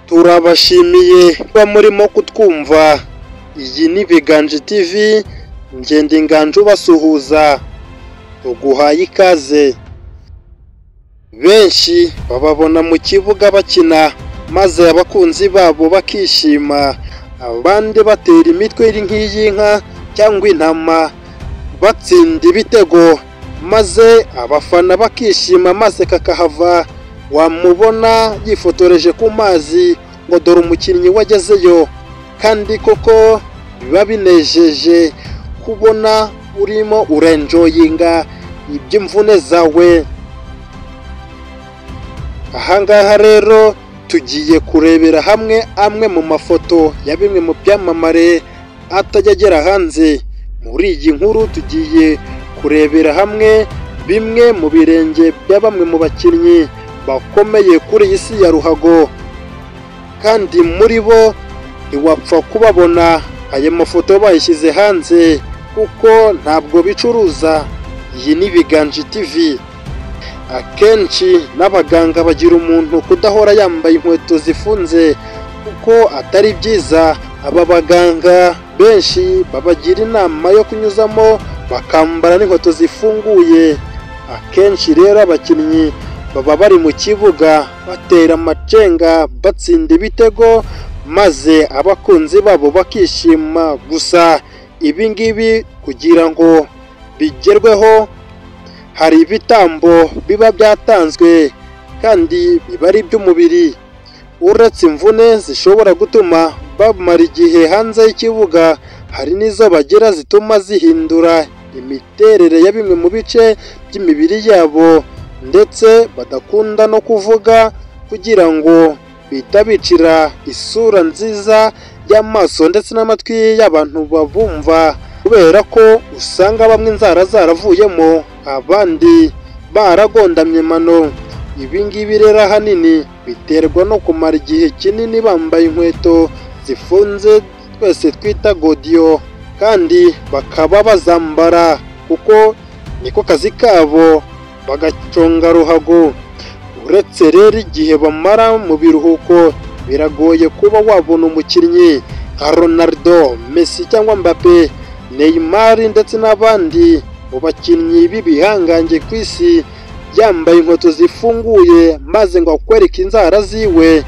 turabashimiye kuba murimo kutwumva iyi ni Biganje TV ngende inganje ubasuhuza tuguhaye ikaze benshi bababona mu kibuga bakina maze abakunzi babo bakishima abandi batera imitwe iri nk'iy'inka cyangwa intama batsinda ibitego maze abafana bakishima maze kakahava wamubona yifotoreje ku mazi ngo dore umukinnyi wagezeyo kandi koko biba binejeje kubona urimo urenjoyinga iby'imvune zawe ahangaha rero tugiye kurebera hamwe amwe mu mafoto ya bimwe mu byamamare atajya agera hanze muri iyi nkuru tugiye kurebera hamwe bimwe mu birenge bya bamwe mu bakinnyi bakomeye kuri iyi si ya ruhago kandi muri bo ntiwapfa kubabona ayo mafoto bayishyize hanze kuko ntabwo bicuruza iyi ni Biganje TV akenshi n'abaganga bagira umuntu kudahora yambaye inkweto zifunze kuko atari byiza aba baganga benshi babagira inama yo kunyuzamo bakambara n'inkweto zifunguye akenshi rero abakinnyi baba bari mu kibuga batera amacenga batsinda ibitego maze abakunzi babo bakishima gusa ibi ngibi kugira ngo bigerweho hari ibitambo biba byatanzwe kandi biba ari iby'umubiri uretse imvune zishobora gutuma bamara igihe hanze y'ikibuga hari n'izo bagira zituma zihindura imiterere ya bimwe mu bice by'imibiri yabo ndetse badakunda no kuvuga kugira ngo bihita bicira isura nziza y'amaso ndetse n'amatwi y'abantu babumva kubera ko usanga bamwe inzara zaravuyemo abandi baragondamye mano ibi ngibi rero ahanini biterwa no kumara igihe kinini bambaye inkweto zifunze twese twita godiyo kandi bakaba bazambara kuko niko kazi kabo bagaconga ruhago uretse rero igihe bamara mu biruhuko biragoye kuba wabona umukinnyi nka Ronaldo Messi cyangwa Mbappe Neymar ndetse n'abandi mu bakinnyi b'ibihangange ku isi yambaye inkweto zifunguye maze ngo akwereke inzara ziwe